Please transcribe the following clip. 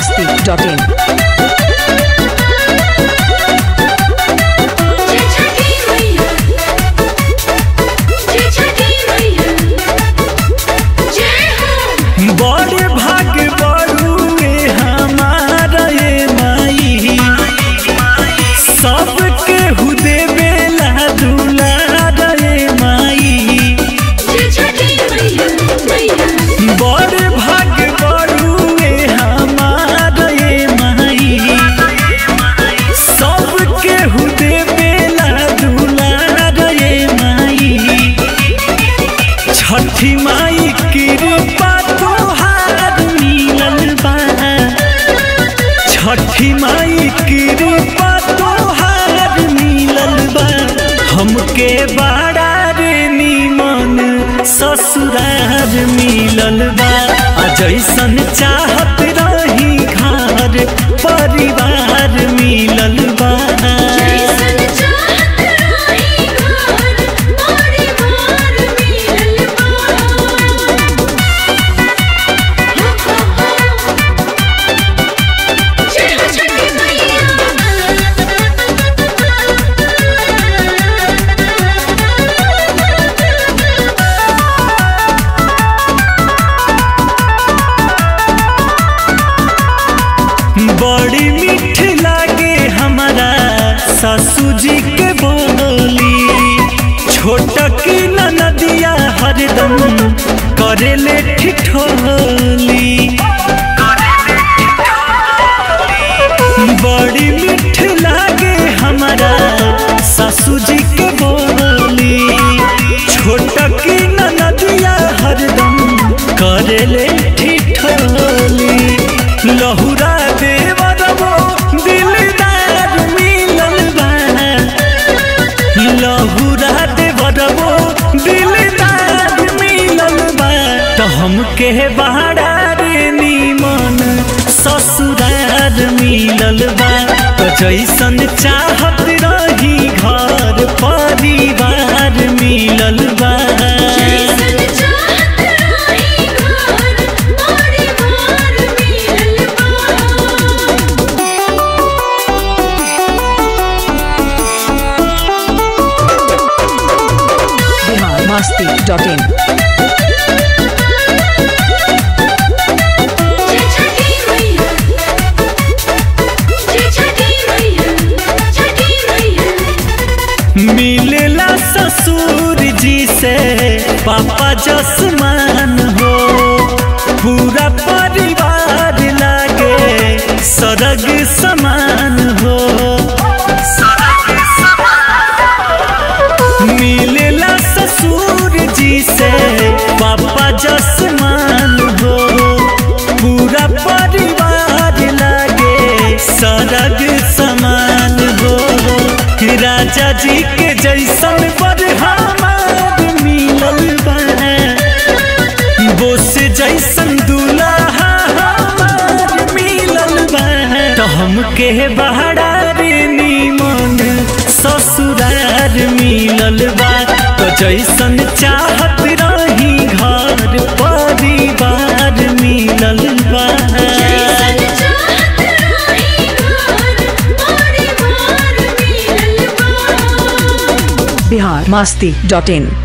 masti.in. जय छठी मैया जय छठी मैया जय हो बड़ भाग बड़ुए हमारा ये माई सबके हुदे बेला दुलार ये माई जय छठी मैया मैया बड़ भाग बड़ुए हमारा ये माई सबके हुदे बेला दुलार ये माई छठी माई कृपा तोहार मिलल बा छठी माई कृपा तोहार मिलल बा हमके बड़ा रे निमन ससुरार मिलल बा आ जैसन चाहत रही घर परिवार मिलल बा जैसन चाहत रही घर परिवार मिलल बा जय हो छठी मैया बड़ी मीठ लागे हमारा सासू जी के बोली छोट की नदिया हरदम करेले ठिठोली बड़ी मीठ लागे हमारा सासू जी के बोली छोट की नदिया हरदम करेले ठिठोली लहुरा देवरबो दिलदार मिलल बा लहुरा देवरबो दिलदार मिलल बा तो हमके बहारा रे निमन ससुरार मिलल बा तो जैसन चाहत रही घर परिवार मिलल बा जैसन चाहत रही घर परिवार मिलल बा Bihar masti.in. जय छठी मैया जय छठी मैया छठी मैया मिलेला ससुर जी से पापा जसमान हो पूरा परिवार लागे सरग समान हो मिलेला ससुर जी से पापा जसमान हो पूरा परिवार लागे सरग समान हो राजा जी के जैसन पर हमार मिलल बा बोस जैसन दूल्हा हमार मिलल बा तो हमके बहारा रे निमन ससुरार मिलल बा तो जैसन चाहत रही घर परिवार मिलल बा जैसन चाहत रही घर परिवार मिलल बा Bihar masti.in.